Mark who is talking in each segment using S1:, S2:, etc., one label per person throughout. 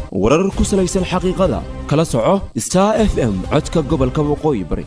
S1: warar ku salaysan xaqiiqada kala soco star f m codka gobolka waqooyi bari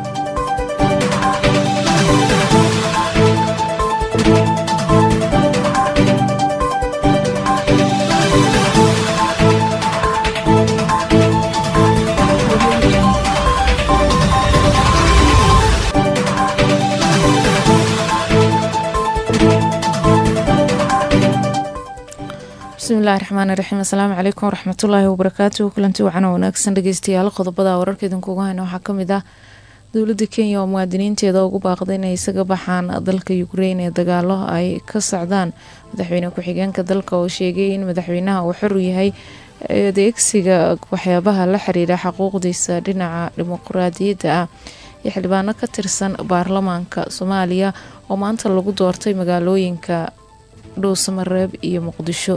S2: bismillahi raxmaani raxiim asalaamu calaykum waraxmatullaahi wabarakaatuhu kulanti wacan oo wanaagsan dhegeystayaal qodobada wararka idinkuuga hayna waxaa kamid ah dowladda kenya oo muwaadiniinteeda ugu baaqday inay isaga baxaan dalka ukrein ee dagaalo ay ka socdaan madaxweyne ku-xigeenka dalka oo sheegay in madaxweynaha uu xor u yahay adeegsiga waxyaabaha la xiriira xuquuqdiisa dhinaca dimuqraadiyadda ah iyo xildhibaano ka tirsan baarlamaanka soomaaliya oo maanta lagu doortay magaalooyinka dhuusamareeb iyo muqdisho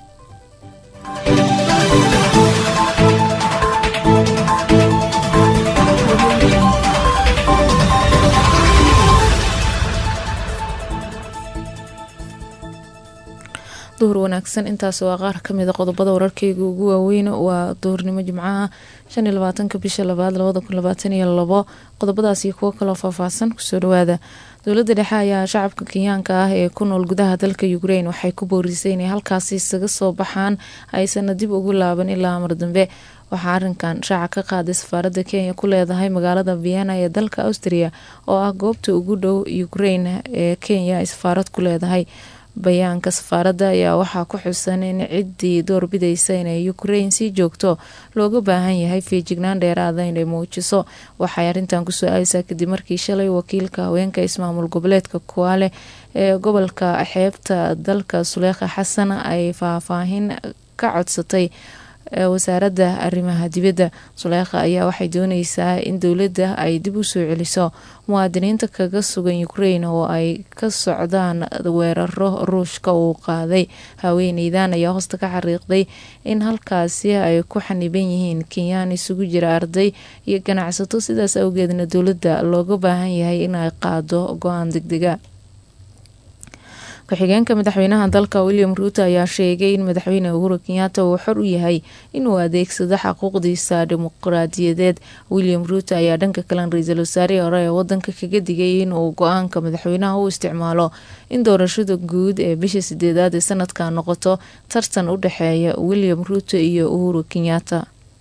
S2: duhur wanaagsan intaas waa qaar kamida qodobada wararkeyga ugu waaweyn waa duhurnimo jimcaha shan iyo labaatanka bisha labaad labada kun labaatan iyo labo qodobadaas iyo kuwo kaloo faahfaahsan kusoo dhawaada dowladda dhexe ayaa shacabka kenyaanka ah ee ku nool gudaha dalka ukrein waxay ku boorisay inay halkaasi isaga soo baxaan aysana dib ugu laaban ilaa amar dambe waxaa arinkan shaaca ka qaaday safaaradda kenya ku leedahay magaalada vienna ee dalka austria oo ah goobta ugu dhow ukrein ee kenya ay safaarad ku leedahay bayaanka safaaradda ayaa waxaa ku xusan in ciddii doorbidaysa inay ukrein sii joogto looga baahan yahay feejignaan dheeraada inay muujiso waxay arrintan kusoo aadaysaa kadib markii shalay wakiilka haweenka ismaamul goboleedka kuwaale ee gobolka xeebta dalka suleekha xasan ay faahfaahin ka codsatay wasaaradda arrimaha dibadda suleekha ayaa waxay dooneysaa in dowladda ay dib u soo celiso muwaadiniinta kaga sugan ukrein oo ay ka socdaan weeraro ruushka uu qaaday haweeneydan ayaa hoosta ka xariiqday in halkaasi ay ku xaniban yihiin kenyaan isugu jira arday iyo ganacsato sidaas awgeedna dowladda looga baahan yahay inay qaado go-aan degdega ku-xigeenka madaxweynaha dalka william ruuto ayaa sheegay in madaxweyne uhuru kenyaata uu xor u yahay inuu adeegsado xaquuqdiisa dimuqraadiyadeed william ruuto ayaa dhanka kalen ra-iisul wasaarihii hore ee wadanka kaga digay inuu go-aanka madaxweynaha u isticmaalo in doorashada guud ee bisha sideedaad ee sanadka noqoto tartan u dhexeeya william ruuto iyo uhuru kenyaata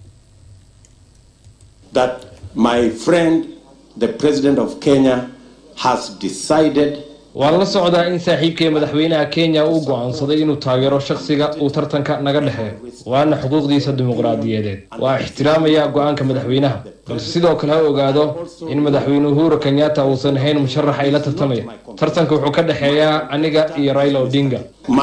S3: waan la socdaa in saaxiibkay madaxweynaha kenya uu go-aansaday inuu taageero shakhsiga uu tartanka naga dhexeeyo waana xuquuqdiisa dimuqraadiyadeed waa ixtiraamayaa go-aanka madaxweynaha balse sidoo kale ha ogaado in madaxweyne uhuru kenyatta uusan ahayn musharax ay la tartamaya tartanka wuxuu ka dhexeeyaa aniga iyo raila odinga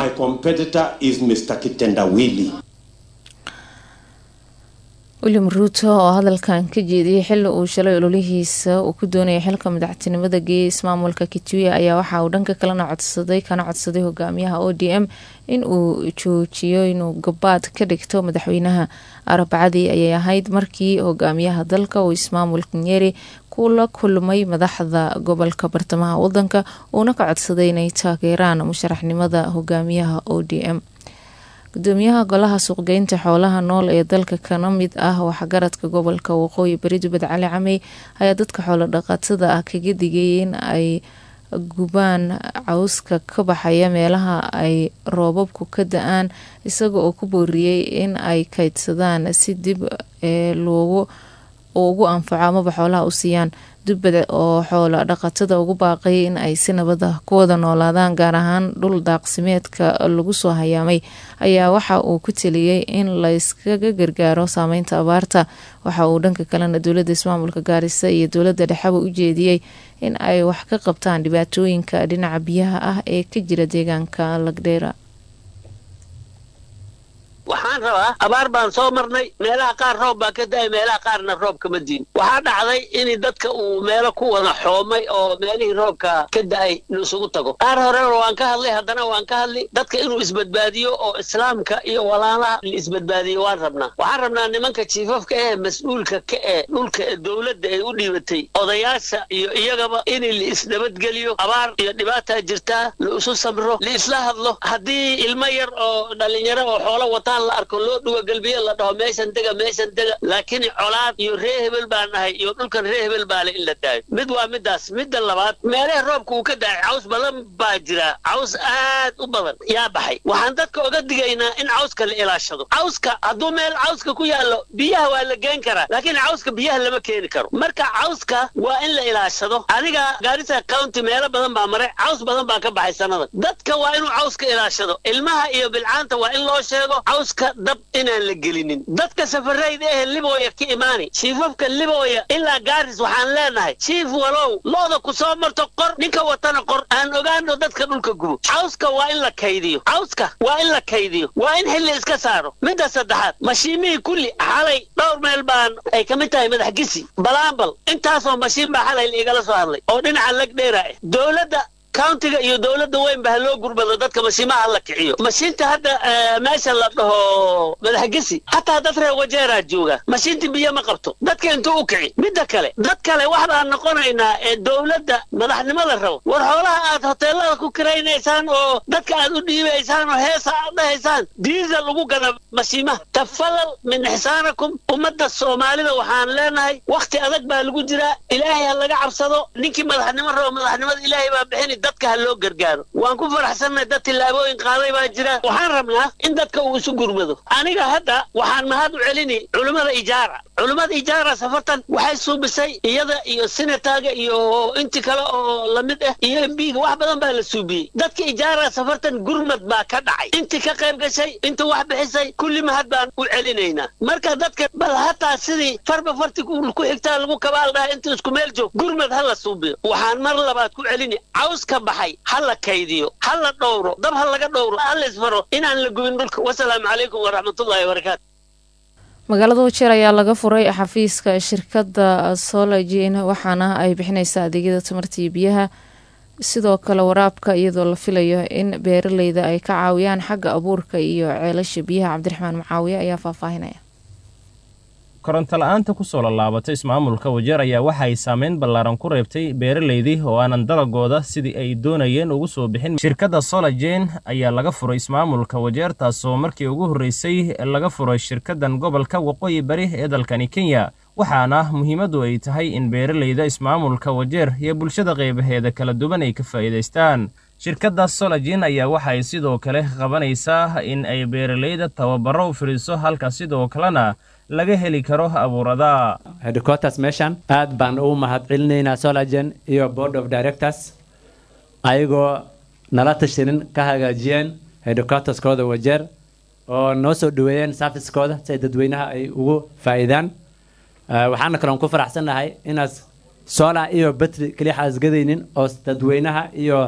S2: william ruuto oo hadalkan ka jeediyay xili uu shalay ololihiisa uu ku doonayay xilka madaxtinimada geeya ismaamulka kitwiya ayaa waxa uu dhanka kalena codsaday kana codsaday hogaamiyaha o d m in uu joojiyo inuu gabaad ka dhigto madaxweynaha arbacadii ayay ahayd markii hogaamiyaha dalka uu ismaamulka nyeri kula kulmay madaxda gobolka bartamaha wadanka uuna ka codsaday inay taageeraan musharaxnimada hogaamiyaha o d m gudoomiyaha golaha suuqgeynta xoolaha nool ee dalka kana mid ah waxgaradka gobolka waqooyi bari dubad cali camey ayaa dadka xoolo dhaqatada ah kaga digay in ay gubaan cawska ka baxaya meelaha ay roobabku ka da-aan isaga oo ku booriyey in ay kaydsadaan si dib ee loogu ugu anfaco amaba xoolaha u siiyaan dubbad oo xoolo dhaqatada ugu baaqay in ay si nabada ku wada noolaadaan gaar ahaan dhul daaqsimeedka lagu soo hayaamay ayaa waxa uu ku teliyey in layskaga gargaaro saameynta abaarta waxa uu dhanka kalena dowladda ismaamulka gaarisa iyo dowladda dhexeba u jeediyey in ay wax ka qabtaan dhibaatooyinka dhinaca biyaha ah ee ka jira deegaanka lagdheera
S4: waxaan rabaa abaar baan soo marnay meelaha qaar roob baa ka da-ay meelaha qaarna roob kama diin waxaa dhacday in dadka uu meelo ku wada xoomay oo meelihii roobka ka da-ay inuu isugu tago qaar horena waan ka hadlay haddana waan ka hadli dadka inuu isbadbaadiyo oo islaamka iyo walaalaha la isbadbaadiyo waan rabnaa waxaan rabnaa nimanka jiifafka ee mas-uulka ka ee dhulka dowladda ay u dhiibatay odayaasha iyo iyagaba in la isnabadgeliyo abaar iyo dhibaataa jirtaa la isu samro la isla hadlo haddii ilmo yar oo dhalinyaro oo xoolo wataan la arko loo dhugagelbiyo la dhaho meeshan dega meeshan dega laakiin colaad iyo ree hebel baa nahay iyo dhulkan ree hebel baa le in la daayo mid waa midaas midda labaad meelaha roobka uu ka daay caws badan baa jira caws aad u badan yaa baxay waxaan dadka oga digaynaa in cawska la ilaashado cawska hadduu meel cawska ku yaallo biyaha waa la geen karaa laakiin cawska biyaha lama keeni karo marka cawska waa in la ilaashado aniga gaarisa county meelo badan baa maray caws badan baa ka baxay sannadan dadka waa inuu cawska ilaashado ilmaha iyo bilcaanta waa in loo sheego cawska dab inaan la gelinin dadka safarayda ehe libooya ka imaani shiifafka libooya ilaa gaaris waxaan leenahay shiif walow looda ku soo marto qor ninka watana qor aan ogaano dadka dhulka gubo cawska waa in la kaydiyo cawska waa in la kaydiyo waa in xilli iska saaro midda saddexaad mashiimihii kulli xalay dhowr meel baan ay ka mid tahay madax gisi balaambal intaasoo mashiin baa xalay igala soo hadlay oo dhinaca lag dheera ah dowladda countiga iyo dowladda weyn ba ha loo gurbado dadka mashiimaha la kiciyo mashiinta hadda meesha la dhaho madaxgesi hataa dad reer wajeeraa jooga mashiinta biyo ma qabto dadka intuu u kici midda kale dad kale wax baan noqonaynaa ee dowladda madaxnimada rabo war xoolaha aad hoteelada ku kiraynaysaan oo dadka aad u dhiibaysaan oo heesa aad dhahaysaan diisa lagu gada mashiimaha tafalal min ixsaanakum ummadda soomaalida waxaan leenahay wakhti adag baa lagu jiraa ilaahay ha laga cabsado ninkii madaxnimo rabo madaxnimada ilaahay baa bixini dadka ha loo gargaaro waan ku faraxsannahay dad tillaabooyin qaaday baa jira waxaan rabnaa in dadka uu isu gurmado aniga hadda waxaan mahad u celini culimmada ijaara culimmada ijaara safartan waxay suubisay iyada iyo sinataga iyo inti kale oo lamid ah iyo embiga wax badan baa la suubiyey dadka ijaara safartan gurmad baa ka dhacay inti ka qayb gashay inta wax bixisay kulli mahad baan u celinaynaa marka dadka bal hataa sidii farba farti ku xigtaa lagu kabaal dhaha inta isku meel joog gurmad ha la suubiyo waxaan mar labaad ku celini caws ka baxay ha la kaydiyo ha la dhowro dab ha laga dhowro ha la isfaro inaan la gubin dhulka wasalaamu calaykum waraxmatullahi wabarakaatu
S2: magaalada wajeer ayaa laga furay xafiiska shirkadda sologin waxaana ay bixineysaa adeegyada tamarta iyo biyaha sidoo kale waraabka iyadoo la filayo in beeraleyda ay ka caawiyaan xagga abuurka iyo ceelasha biyaha cabdiraxmaan macaawiye ayaa faahfaahinaya
S5: koronto la-aanta kusoo lallaabatay ismaamulka wajeer ayaa waxa ay saameyn ballaaran ku reebtay beeraleydii oo aanan dalagooda sidii ay doonayeen ugu soo bixin shirkadda solajen ayaa laga furay ismaamulka wajeer taasoo markii ugu horreysay laga furay shirkaddan gobolka waqooyi bari ee dalkani kenya waxaana muhiimaddu ay tahay in beeraleyda ismaamulka wajeer iyo bulshada qeybaheeda kala duwan ay ka faa'iidaystaan shirkadda sologin ayaa waxa ay sidoo kale qabanaysaa in ay beeraleyda tababaro u fidhiso halka sidoo kalena laga heli karo abuurada
S6: headquarters meeshan aad baan ugu mahad celinaynaa solagen iyo board of directors ayagoo nala tashanin ka hagaajiyeen headquarterskooda wajeer oo noo soo dhaweeyeen servicekooda si ay dadweynaha ay ugu faa'iidaan waxaana kaloon ku faraxsannahay inaas solar iyo batri keliya xaasgadaynin oo dadweynaha iyo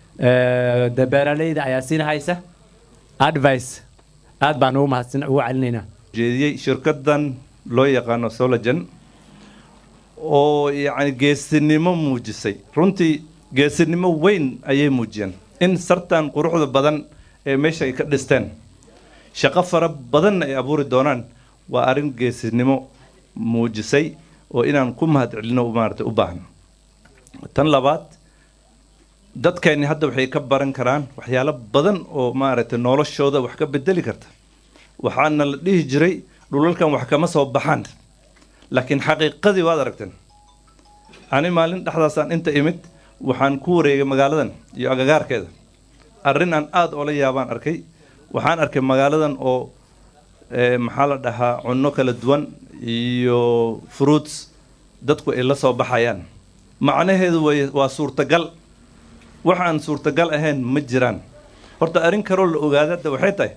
S6: de beeraleyda ayaa siin haysa advice aad baan ugu mahadsan ugu celinaynaa
S7: jeediyey shirkaddan loo yaqaano solagen oo yacni geesinimo muujisay runtii geesinimo weyn ayay muujiyeen in sartan quruxda badan ee meesha ay ka dhisteen shaqo fara badanna ay abuuri doonaan waa arrin geesinimo muujisay oo inaan ku mahad celino maarata u baahan tan labaad dadkeenni hadda waxay ka baran karaan waxyaalo badan oo maaragtay noloshooda wax ka bedeli karta waxaana la dhihi jiray dhulalkan wax kama soo baxaan laakiin xaqiiqadii waad aragteen ani maalin dhexdaasaan inta imid waxaan ku wareegay magaaladan iyo agagaarkeeda arrin aan aada oola yaabaan arkay waxaan arkay magaaladan oo maxaa la dhahaa cunno kala duwan iyo fruits dadku ay la soo baxayaan macnaheedu way waa suurtagal waxaan suurtagal ahayn ma jiraan horta arrin kaloo la ogaadada waxay tahay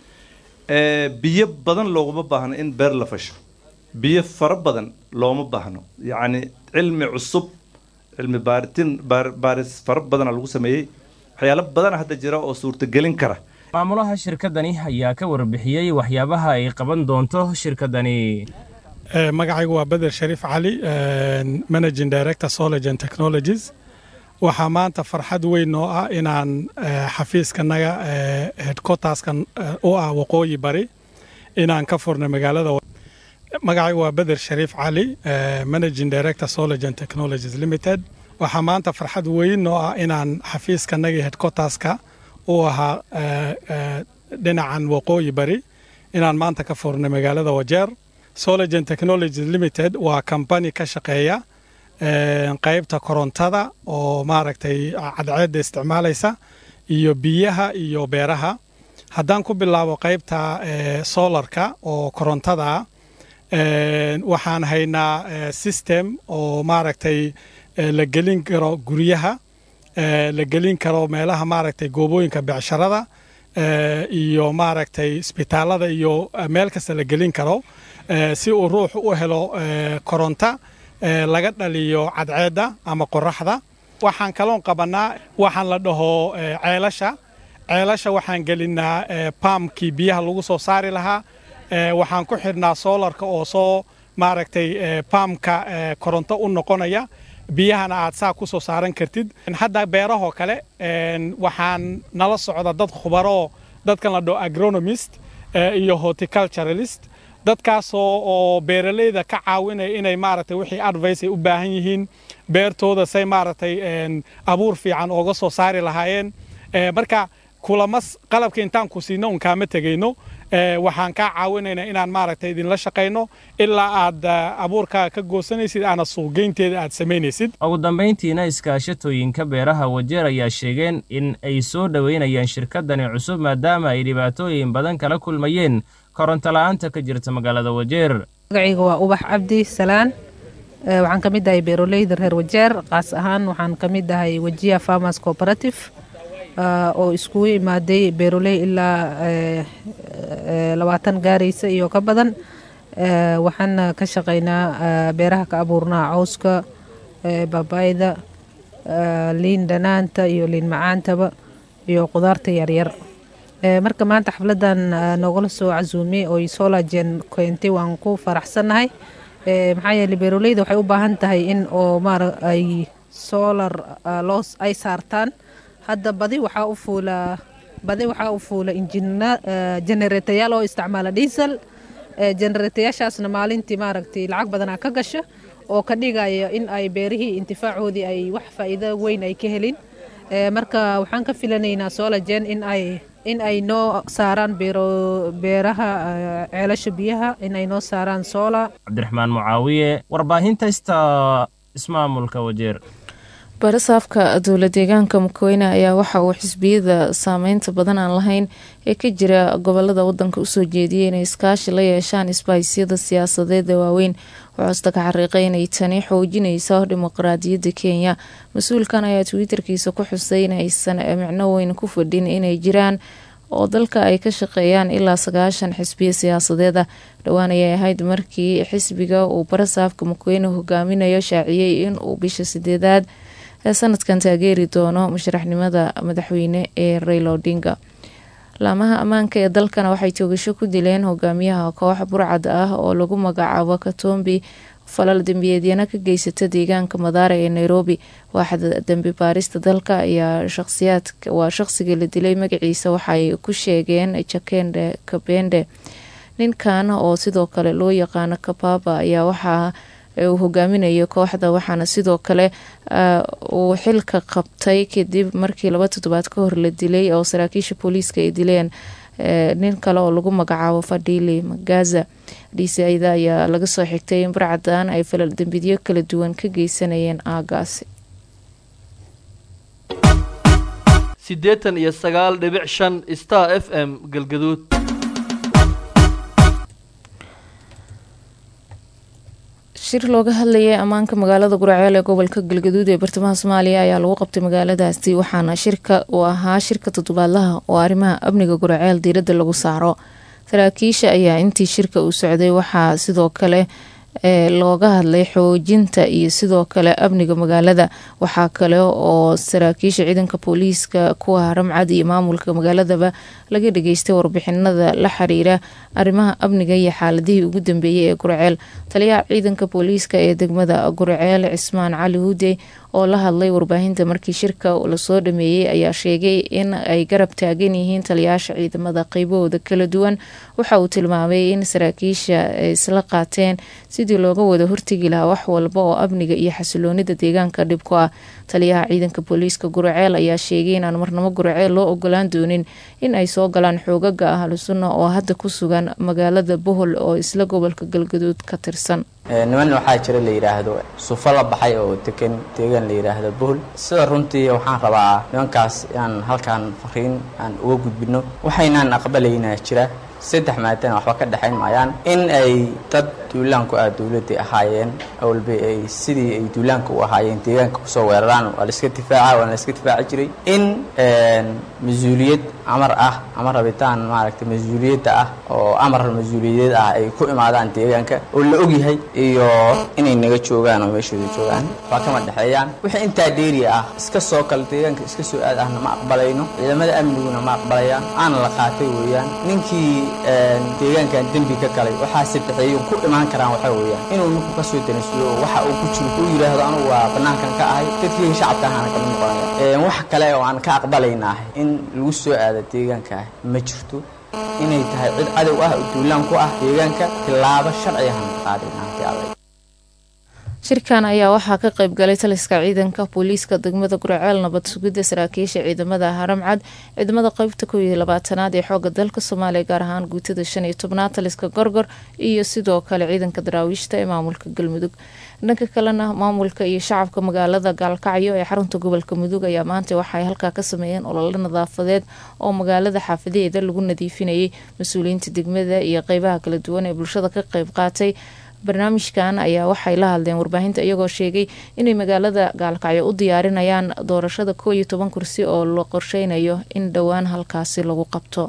S7: biyo badan looguma baahno in beer la fasho biyo fara badan looma baahno yacni cilmi cusub cilmi baaritin baaris fara badana lagu sameeyey waxyaalo badana hadda jira oo suurtagelin kara
S5: maamulaha shirkaddani ayaa ka warbixiyey waxyaabaha ay qaban doonto shirkaddani
S8: magacaygu waa beder shariif cali managing director solagen technologies waxaa maanta farxad weyn oo ah inaan xafiiskanaga headquarterskan u ah waqooyi bari inaan ka furnay magaalada magacaygu waa beder shariif cali managing director solagen technologies limited waxaa maanta farxad weyn oo ah inaan xafiiskanagii headquarterska u ahaa dhinacan waqooyi bari inaan maanta ka furnay magaalada wajeer solagen technologies limited waa kambani ka shaqeeya qaybta korontada oo maaragtay cadceedda isticmaalaysa iyo biyaha iyo beeraha haddaan ku bilaabo qaybta solarka oo korontada waxaan haynaa system oo maaragtay la gelin karo guryaha la gelin karo meelaha maaragtay goobooyinka becsharada iyo maaragtay isbitaalada iyo meel kasta la gelin karo si uu ruux u helo koronta laga dhaliyo cadceedda ama qoraxda waxaan kaloon qabannaa waxaan la dhaho ceelasha ceelasha waxaan gelinaa baamkii biyaha lagu soo saari lahaa waxaan ku xidhnaa soolarka oo soo maaragtay baamka koronto u noqonaya biyahana aad saa ku soo saaran kartid hadda beerahoo kale waxaan nala socda dad khubaroo dadkan la dhaho agronomist iyo horticulturalist dadkaasoo oo beeralayda ka caawinaya inay maaragtay wixii advice ay u baahan yihiin beertooda say maaragtay abuur fiican ooga soo saari lahaayeen marka kulamas qalabka intaan ku siino un kaama tegayno waxaan kaa caawinaynaa inaan maaragtay idinla shaqayno ilaa aad abuurkaa ka goosanaysid aana suuqgeynteeda aad samaynaysid
S5: ugu dambayntiina iskaashatooyinka beeraha wajeer ayaa sheegeen in ay soo dhoweynayaan shirkadani cusub maadaama ay dhibaatooyin badan kala kulmayeen koronto la-aanta ka jirta magaalada wajeer
S9: magacayga waa ubax cabdi salaan waxaan ka mid ahay beeroleyda reer wajeer qaas ahaan waxaan ka mid ahay wajiya farmers cooperative oo iskugu imaaday beeroley ilaa labaatan gaaraysa iyo ka badan waxaana ka shaqaynaa beeraha ka abuurnaa cawska babayda liin dhanaanta iyo liin macaantaba iyo qudaarta yaryar marka maanta xafladan noogala soo casuumay oo solagen keentay waan ku faraxsannahay maxaa yeele beeroleyda waxay u baahan tahay in oo maara ay solar loo ay saartaan hadda badi waxaa u fuula badi waxaa u fuula injina generatayaal oo isticmaala diesel generatayaashaasna maalintii maaragtay lacag badanaa ka gasha oo ka dhigaya in ay beerihii intifaacoodii ay wax faa'iido weyn ay ka helin marka waxaan ka filanaynaa solagen in ay in ay noo saaraan beero beeraha ceelasha biyaha in ay noo saaraan sola
S5: cabdiraxmaan mucaawiye warbaahinta ista ismaamulka wajeer
S2: barasaafka dowla deegaanka mukaweyne ayaa waxa uu xisbiyada saameynta badan aan lahayn ee ka jira gobolada wadanka usoo jeediyay inay iskaashi la yeeshaan isbaahisyada siyaasadeeda waaweyn wuxuusta ka xariiqay inay tani xoojinayso dimuqraadiyadda kenya mas-uulkan ayaa twitterkiisa ku xusay in aysan micno weyn ku fadhin inay jiraan oo dalka ay ka shaqeeyaan ilaa sagaashan xisbiya siyaasadeeda dhowaan ayay ahayd markii xisbiga uu barasaafka mukaweyne hogaaminayo shaaciyey in uu bisha sideedaad ee sanadkan taageeri doono musharaxnimada madaxweyne ee raylo odinga laamaha ammaanka ee dalkana waxay toogasho ku dileen hogaamiyaha koox burcad ah oo lagu magacaabo katombi falal dembiyeedyana ka geysata deegaanka madaara ee nairobi waaxda dembi baarista dalka ayaa shaqsiyaad waa shaqsiga la dilay magaciisa waxaay ku sheegeen jakende kabende ninkan oo sidoo kale loo yaqaano kababa ayaa waxaa uu hogaaminayo kooxda waxaana sidoo kale uu xilka qabtay kadib markii laba toddobaad ka hor la dilay oo saraakiisha booliiska ay dileen nin kale oo lagu magacaabo fadili magaza dhiisayda ayaa laga soo xigtay in barcadan ay falal dembidyo kala duwan ka geysanayeen aagaasi
S10: siddeetan iyo sagaal dhibic shan star f m galgaduud
S2: shir looga hadlayay ammaanka magaalada guraceel ee gobolka galgaduud ee bartamaha soomaaliya ayaa lagu qabtay magaaladaasi waxaana shirka uu ahaa shirka toddobaadlaha oo arrimaha amniga guraceel diiradda lagu saaro saraakiisha ayaa intii shirka uu socday waxaa sidoo kale looga hadlay xoojinta iyo sidoo kale amniga magaalada waxaa kale oo saraakiisha ciidanka booliiska kuwa ramcad iyo maamulka magaaladaba laga dhageystay warbixinada la xiriira arrimaha amniga iyo xaaladihii ugu dambeeyey ee gurceel taliyaha ciidanka booliiska ee degmada gurceel cismaan cali huudey oo la hadlay warbaahinta markii shirka lasoo dhameeyey ayaa sheegay in ay garab taagan yihiin taliyaasha ciidamada qeybahooda kala duwan waxa uu tilmaamay in saraakiisha ay isla qaateen sidii looga wada hortegi lahaa wax walba oo amniga iyo xasiloonida deegaanka dhib ku ah taliyaha ciidanka booliiska guraceel ayaa sheegay inaan marnamo guraceel loo ogolaan doonin in ay soo galaan xoogaga ahlu sunna oo hadda ku sugan magaalada bohol oo isla gobolka galgaduud ka tirsan
S11: niman waxaa jira la yidhaahdo sufo la baxay oo degan deegaan la yidhaahdo bohol sida runtii waxaan rabaa nimankaas inaan halkaan fariin aan uga gudbino waxaynaan aqbalaynaa jira saddex maadana waxba ka dhexayn maayaan in ay dad duulaanku ah dowladday ahaayeen awalba ay sidii ay duulaanka u ahaayeen deegaanka kusoo weeraraan waa la iska difaaca waana la iska difaaci jiray in mas-uuliyad amar ah ama rabitaan maaragtay mas-uuliyadda ah oo amar mas-uuliyadeed ah ay ku imaadaan deegaanka oo la ogyahay iyo inay naga joogaan oo meeshooda joogaan waa kama dhexeeyaan wixii intaa dheeri ah iska soo kale deegaanka iska soo aad ahna ma aqbalayno ciidamada amniguna ma aqbalayaan aana la qaatay weeyaan ninkii deegaankan dembi ka galay waxaa sadexeeyo ku imaan karaan waxaa weeyaan inuu ninku ka soo danasulo oo waxa uu ku jiro uu yidhaahdo anugu waa bannaankan ka ahay dadkii shacabka ahaana kama noqonaya wax kale oo aan ka aqbalaynaah in lagu soo aado deegaanka ah ma jirto inay tahay cid cadow ah oo duulaan ku ah deegaanka tilaabo sharciyahan qaadaynaanti
S2: shirkan ayaa waxaa ka qayb galay taliska ciidanka booliiska degmada guraceel nabad sugidda saraakiisha ciidamada haramcad ciidamada qeybta kow iyo labaatanaad ee xooga dalka soomaaliya gaar ahaan guutada shan iyo tobnaad taliska gorgor iyo sidoo kale ciidanka daraawiishta ee maamulka galmudug dhanka kalena maamulka iyo shacabka magaalada gaalkacyo ee xarunta gobolka mudug ayaa maanta waxaay halkaa ka sameeyeen ololo nadaafadeed oo magaalada xaafadeeda lagu nadiifinayay mas-uuliyiinta degmada iyo qeybaha kala duwan ee bulshada ka qeyb qaatay barnaamijkan ayaa waxay la hadleen warbaahinta iyagoo sheegay inay magaalada gaalkacyo u diyaarinayaan doorashada koo iyo toban kursi oo la qorsheynayo in dhowaan halkaasi lagu qabto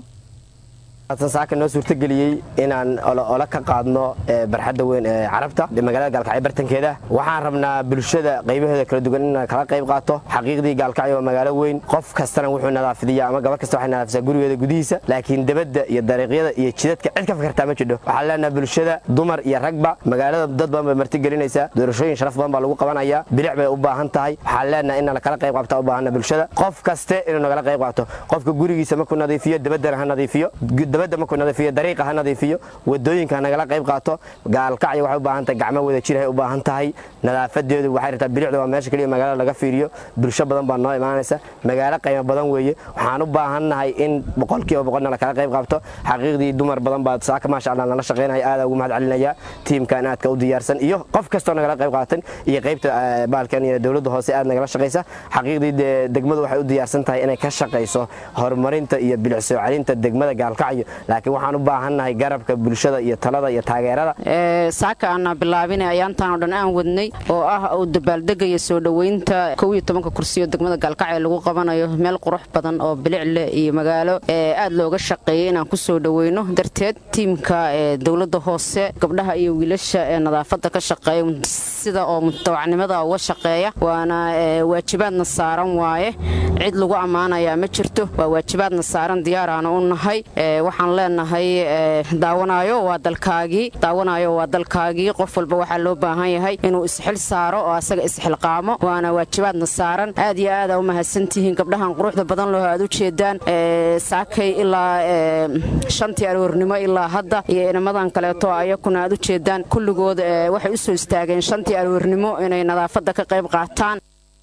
S12: saaka noo suurtageliyey inaan olo ka qaadno barxadda weyn ee carabta magaalada gaalkacyo bartankeeda waxaan rabnaa bulshada qaybaheeda kala duwan inaan kala qayb qaato xaqiiqdii gaalkacyo waa magaalo weyn qof kastana wuxuu nadaafidiya ama gabar kasta waxay nadaafisaa gurigeeda gudihiisa laakiin debadda iyo dariiqyada iyo jidadka cid ka fikirtaa ma jidho waxaan leenaha bulshada dumar iyo ragba magaalada dad badan bay martigelinaysaa doorashooyin sharaf badan baa lagu qabanayaa bilic bay u baahan tahay waxaan leenaha inaan kala qayb qaabta u baahana bulshada qof kaste inuu nagala qayb qaato qofka gurigiisa markuu nadiifiyo debaddana ha nadiifiyo dabadda markuu nadiifiyo dariiqa ha nadiifiyo wadooyinka ha nagala qayb qaato gaalkacyo waxay u baahan tahay gacmo wada jir hay u baahan tahay nadaafadeedu waxay rabtaa bilicda waa meesha keliya magaalada laga fiiriyo bulsho badan baa noo imaanaysa magaalo qiimo badan weeye waxaan u baahannahay in boqolkiiba boqolna lakala qayb qaabto xaqiiqdii dumar badan baa saaka maasha allah nala shaqaynaya aada ugu mahad celinaya tiimkan aadka u diyaarsan iyo qof kastoo nagala qayb qaatan iyo qaybta baalkan iyo dowladda hoose aad nagala shaqaysa xaqiiqdii degmadu waxay u diyaarsan tahay inay ka shaqayso horumarinta iyo bilic soo celinta degmada gaalkacyo laakiin waxaan u baahannahay garabka bulshada iyo talada iyo taageerada
S13: saaka aana bilaabinay ayaantaan oo dhan aan wadnay oo ah uu dabaaldegaya soo dhoweynta kow iyo tobanka kursiyo degmada gaalkacyo lagu qabanayo meel qurux badan oo bilic leh iyo magaalo aad looga shaqeeyay inaan ku soo dhoweyno darteed tiimka dowladda hoose gabdhaha iyo wiilasha ee nadaafadda ka shaqeeya sida oo mutawacnimada uga shaqeeya waana waajibaadna saaran waaye cid lagu ammaanayaa ma jirto waa waajibaadna saaran diyaaraana u nahay waxaan leenahay daawanaayo waa dalkaagii daawanaayo waa dalkaagii qof walba waxaa loo baahan yahay inuu isxil saaro oo asaga isxilqaamo waana waajibaadna saaran aad iyo aada u mahadsantihiin gabdhahan quruxda badan loo aad u jeedaan saakay ilaa shantii aroornimo ilaa hadda iyo inamadan kaleeto ayakuna aad u jeedaan kulligood waxay u soo istaageen shantii aroornimo inay nadaafadda ka qayb qaataan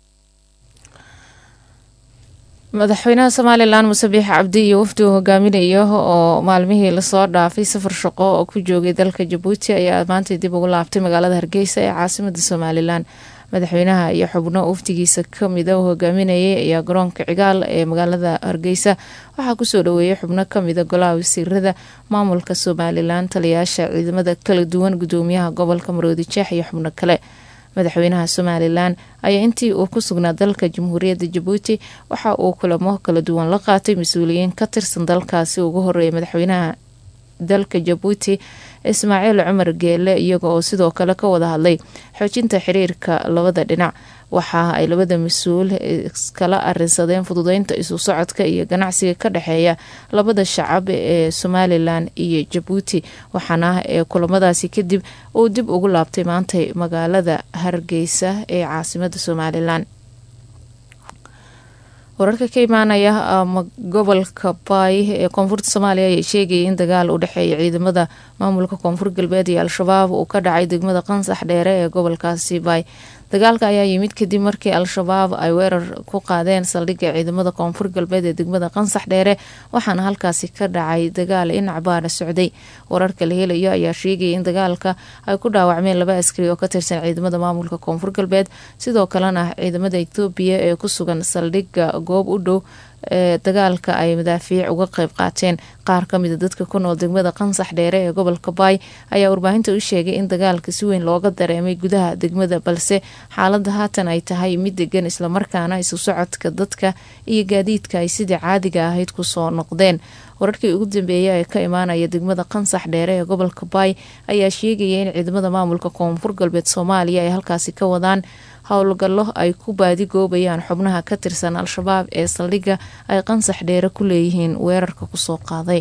S2: madaxweynaha somalilan muse biix cabdi iyo wafdi uu hogaaminayo oo maalmihii lasoo dhaafay safar shaqo oo ku joogay dalka jabuuti ayaa maanta dib ugu laabtay magaalada hargeysa ee caasimada somalilan madaxweynaha iyo xubno wafdigiisa kamida uu hogaaminayay ayaa garoonka cigaal ee magaalada hargeysa waxaa kusoo dhaweeyay xubno kamida golaha wasiirada maamulka somalilan taliyaasha ciidamada kala duwan gudoomiyaha gobolka maroodi jeex iyo xubno kale madaxweynaha somalilan ayaa intii uu ku sugnaa dalka jamhuuriyadda jabuuti waxa uu kulamo kala duwan la qaatay mas-uuliyiin ka tirsan dalkaasi ugu horeeyay madaxweynaha dalka jabuuti ismaaciil cumar geele iyaga oo sidoo kale ka wada hadlay xoojinta xiriirka labada dhinac waxa ay labada mas-uul iskala arinsadeen fududeynta isu socodka iyo ganacsiga ka dhexeeya labada shacab ee somalilan iyo jabuuti waxaana ee kulamadaasi kadib uu dib ugu laabtay maantay magaalada hargeysa ee caasimada somalilan wararka ka imaanaya gobolka baay ee koonfurta soomaaliya ayaa sheegayay in dagaal u dhexeeya ciidamada maamulka koonfur galbeed iyo al-shabaab uu ka dhacay degmada qansax dheere ee gobolkaasi baay dagaalka ayaa yimid kadib markii al-shabaab ay weerar ku qaadeen saldhigga ciidamada koonfur galbeed ee degmada qansax dheere waxaana halkaasi ka dhacay dagaal dhinac baana socday wararka la helayo ayaa sheegaya in dagaalka ay ku dhaawacmeen laba askari oo ka tirsan ciidamada maamulka koonfur galbeed sidoo kalena ciidamada etoobiya ee ku sugan saldhigga goob u dhow ee dagaalka ay madaafiic uga qeyb qaateen qaar kamida dadka ku nool degmada qansax dheere ee gobolka baay ayaa warbaahinta u sheegay in dagaalka si weyn looga dareemay gudaha degmada balse xaalada haatan ay tahay mid degan islamarkaana isu socodka dadka iyo gaadiidka ay sidii caadiga ahayd kusoo noqdeen wararkii ugu dambeeyay ee ka imaanaya degmada qansax dheere ee gobolka baay ayaa sheegaya in ciidamada maamulka koonfur galbeed soomaaliya ay halkaasi ka wadaan howlgallo ay ku baadigoobayaan xubnaha ka tirsan al-shabaab ee saldhigga ay qansax dheere ku leeyihiin weerarka kusoo qaaday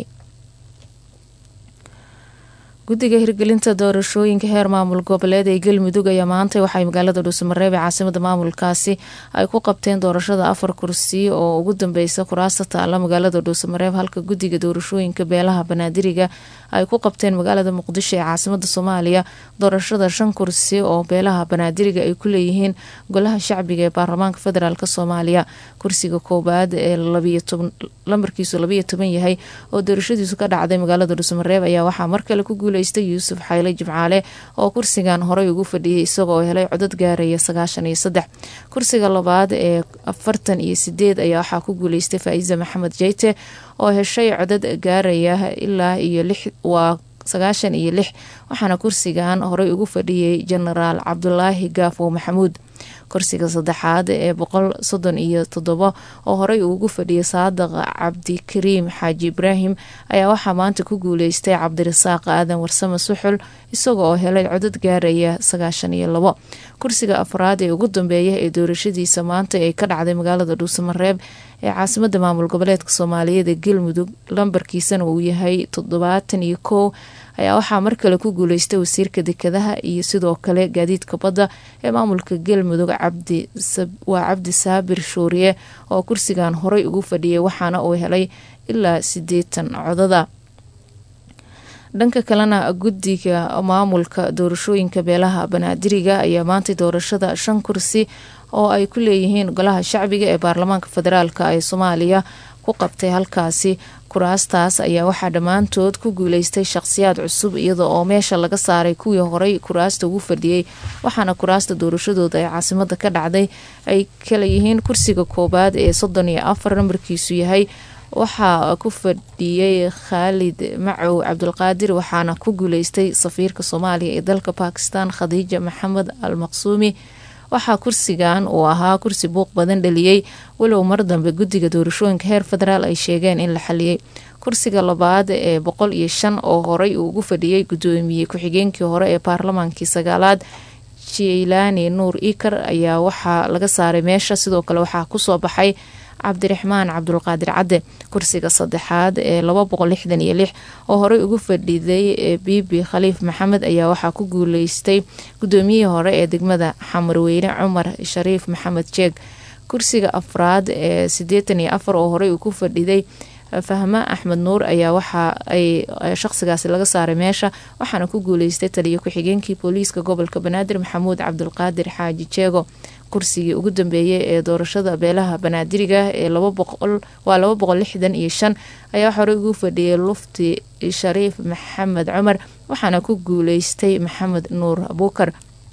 S2: guddiga hirgelinta doorashooyinka heer maamul goboleed ee galmudug ayaa maantay waxay magaalada dhuusamareeb ee caasimada maamulkaasi ay ku qabteen doorashada afar kursi oo ugu dambeysa kuraasta taala magaalada dhuusamareeb halka guddiga doorashooyinka beelaha banaadiriga ay ku qabteen magaalada muqdisho ee caasimada soomaaliya doorashada shan kursi oo beelaha banaadiriga ay ku leeyihiin golaha shacbiga ee baarlamaanka federaalk soomaaliya kursiga koowaad ee lambarkiisu labayo toban yahay oo doorashadiisu ka dhacday magaalada dhuusamareeb ayaa waxaa mar kale ku guuleystay yuusuf xayle jimcaale oo kursigan horey ugu fadhiyay isagoo helay codad gaaraya sagaashan iyo saddex kursiga labaad ee afartan iyo sideed ayaa waxaa ku guuleystay faa-iisa maxamed jeyte oo heshay codad gaaraya ilaa iyo lix waa sagaashan iyo lix waxaana kursigan horey ugu fadhiyay jenaraal cabdulaahi gaafo maxamuud kursiga saddexaad ee boqol soddon iyo toddobo oo horey uu ugu fadhiyay saadaq cabdikariim xaaji ibraahim ayaa waxaa maanta ku guuleystay cabdirasaaq aadan warsame suxul isaga oo helay codad gaaraya sagaashan iyo labo kursiga afraad ee ugu dambeeya ee doorashadiisa maanta ee ka dhacday magaalada dhuusamareeb ee caasimada maamul goboleedka soomaaliyeed ee galmudug lambarkiisana uu yahay toddobaatan iyo kow ayaa waxaa mar kale ku guuleystay wasiirka dekedaha iyo sidoo kale gaadiidka badda ee maamulka galmudug waa cabdi saabir shuuriye oo kursigan horey ugu fadhiyay waxaana uu helay ilaa sideetan codada dhanka kalena guddiga maamulka doorashooyinka beelaha banaadiriga ayaa maantay doorashada shan kursi oo ay ku leeyihiin golaha shacbiga ee baarlamaanka federaalk ee soomaaliya ku qabtay halkaasi kuraastaas ayaa waxaa dhammaantood ku guuleystay shaqhsiyaad cusub iyada oo meesha laga saaray kuwii horey kuraasta ugu fadhiyey waxaana kuraasta doorashadooda ee caasimada ka dhacday ay kala yihiin kursiga koowaad ee soddon iyo afar nambarkiisu yahay waxaa ku fadhiyey khaalid macow cabdulqaadir waxaana ku guuleystay safiirka soomaaliya ee dalka bakistan khadiija maxamed al maqsuumi waxaa kursigan uu ahaa kursi buuq badan dhaliyey walow mar dambe guddiga doorashooyinka heer federaal ay sheegeen in la xaliyey kursiga labaad ee boqol iyo shan oo horey uu ugu fadhiyey guddoomiyey ku-xigeenkii hore ee baarlamaankii sagaalaad jeylaani nuur ikar ayaa waxaa laga saaray meesha sidoo kale waxaa kusoo baxay cabdiraxmaan cabdulqaadir cadde kursiga saddexaad ee laba boqol lixdan iyo lix oo horey ugu fadhiday bibi khaliif maxamed ayaa waxaa ku guuleystay guddoomiyihii hore ee degmada xamarweyne cumar shariif maxamed jeeg kursiga afraad ee siddeetan iyo afar oo horey uu ku fadhiday fahme axmed nuur ayaa waxa ay shaqsigaasi laga saaray meesha waxaana ku guuleystay taliyo ku-xigeenkii booliiska gobolka banaadir maxamuud cabdulqaadir xaaji jeego kursigii ugu dambeeyay ee doorashada beelaha banaadiriga ee waa laba boqol lixdan iyo shan ayaa horey ugu fadhiyay lufti shariif maxamed cumar waxaana ku guuleystay maxamed nuur abuukar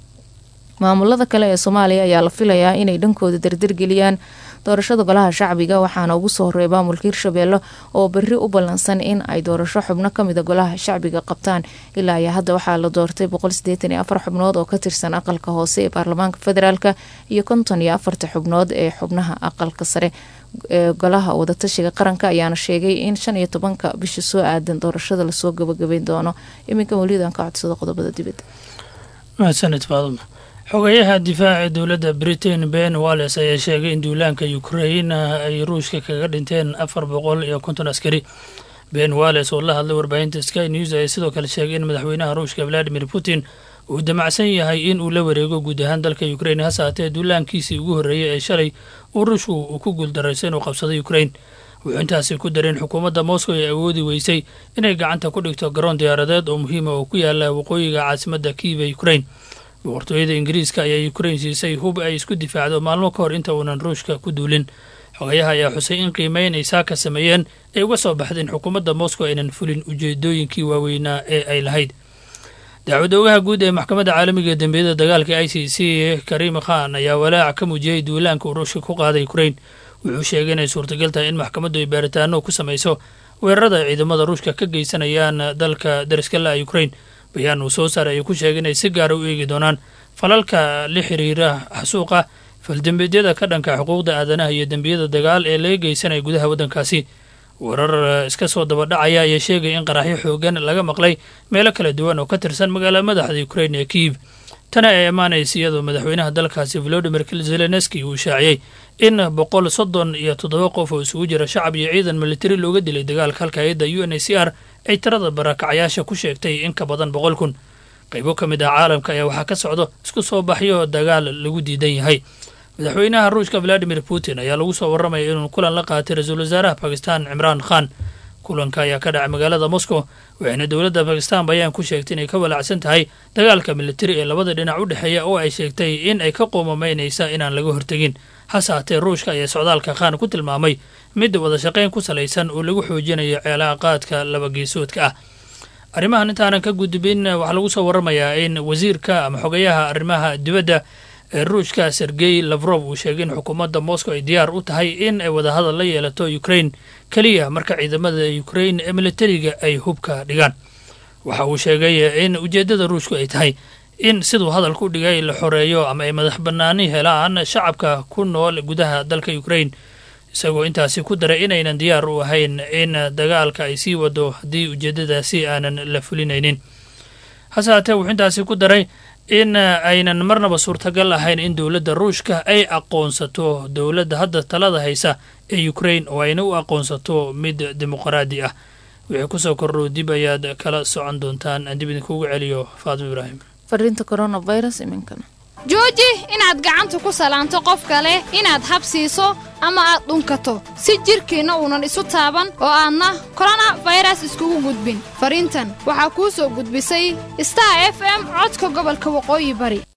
S2: maamulada kale ee soomaaliya ayaa la filayaa inay dhankooda dardargeliyaan doorashada golaha shacbiga waxaana ugu soo horeey maamulka hirshabeelle oo berri u ballansan in ay doorasho xubno kamida golaha shacbiga qabtaan ilaa iyo hadda waxaa la doortay boqol sideetan iyo afar xubnood oo ka tirsan aqalka hoose ee baarlamaanka federaalk iyo konton iyo afarta xubnood ee xubnaha aqalka sare ee golaha wadatashiga qaranka ayaana sheegay in shan iyo tobanka bisha soo aadan doorashada lasoo gabagabeyn doono iminka welidan ka codsada qodobada dibadda
S14: mahadsanid faaduma xogayaha difaaca dowladda britain ben walles ayaa sheegay in duulaanka ukrain ay ruushka kaga dhinteen afar boqol iyo konton askari ben walles oo la hadlay warbaahinta sky news ayaa sidoo kale sheegay in madaxweynaha ruushka valadimir putin uu damacsan yahay in uu la wareego guud ahaan dalka ukrain hase haatee duulaankiisii ugu horreeyey ee shalay uu ruushku uu ku guuldaraysa inuu qabsaday ukrain wuxuu intaasi ku daray in xukuumadda moscow ay awoodi weysay inay gacanta ku dhigto garoon diyaaradeed oo muhiima oo ku yaala waqooyiga caasimadda kiiva ukrain boqortooyada ingiriiska ayaa ukrain siisay hub ay isku difaacdo maalmo ka hor inta uunan ruushka ku duulin xogayaha ayaa xusay in qiimeyn ay saaka sameeyeen ay uga soo baxday in xukuumadda moscow aynan fulin ujeedooyinkii waaweynaa ee ay lahayd dacwada ogaha guud ee maxkamadda caalamiga ee dembiyada dagaalka i c c karim khan ayaa walaac ka muujiyey duulaanka uu ruushka ku qaaday ukrain wuxuu sheegay inay suurtagal tahay in maxkamaddu ay baaritaano ku samayso weerarada ay ciidamada ruushka ka geysanayaan dalka dariska la ukrain bayaan uu soo saaray ayuu ku sheegay inay si gaara u eegi doonaan falalka la xiriira xasuuqa faldembeedyada ka dhanka xuquuqda aadanaha iyo dembiyada dagaal ee laga geysanaya gudaha waddankaasi warar iska soo dabadhacaya ayaa sheegaya in qaraxyo xoogan laga maqlay meelo kala duwan oo ka tirsan magaalada madaxda ukrain ee kiiv tani ay ammaanaysa iyadoo madaxweynaha dalkaasi volodimir zelenski uu shaaciyey in boqol soddon iyo toddoba qof oo isugu jira shacab iyo ciidan militari looga dilay dagaalka halka hay-adda u n h c r ay tirada barakacayaasha ku sheegtay in ka badan boqol kun qaybo ka mid ah caalamka ayaa waxaa ka socdo isku soo baxyo dagaal lagu diidan yahay madaxweynaha ruushka valadimir putin ayaa lagu soo warramaya inuu kulan la qaatay ra-iisul wasaaraha bakistan cimraan khan kulanka ayaa ka dhacay magaalada moscow waxayna dowladda bakistan bayaan ku sheegtay inay ka walaacsan tahay dagaalka militari ee labada dhinac u dhexeeya oo ay sheegtay in ay ka qoomamaynaysa inaan laga hortegin hase haatee ruushka ayaa socdaalka khan ku tilmaamay mid wada shaqayn ku salaysan oo lagu xoojinayo ceelaaqaadka labageesoodka ah arrimahan intaanan ka gudbin waxaa lagu soo warramayaa in wasiirka ama xogayaha arrimaha dibadda ee ruushka sergey lafrof uu sheegay in xukuumadda moscow ay diyaar u tahay in ay wadahadal la yeelato ukrain keliya marka ciidamada ukrain ee militariga ay hubka dhigaan waxa uu sheegay in ujeeddada ruushku ay tahay in siduu hadalka u dhigay la xoreeyo ama ay madax bannaani helaan shacabka ku nool gudaha dalka ukrain isagoo intaasi ku daray inaynan diyaar u ahayn in dagaalka ay sii wado haddii ujeeddadaasi aanan la fulinaynin hase haatee wuxuu intaasi ku daray in aynan marnaba suurtagal ahayn in dowladda ruushka ay aqoonsato dowladda hadda talada haysa ee ukrain oo ayna u aqoonsato mid dimuqraadi ah wixii kusoo kordhow dib ayaad kala socon doontaan aan dib idinkuugu celiyo faatimo ibraahim
S2: fariinta coronavirus iminkana
S15: jooji inaad gacanta ku salaanto qof kale inaad habsiiso ama aad dhunkato si jidhkiinna uunan isu taaban oo aadna korona fayras iskugu gudbin fariintan waxaa kuu soo gudbisay star f m codka gobolka waqooyi bari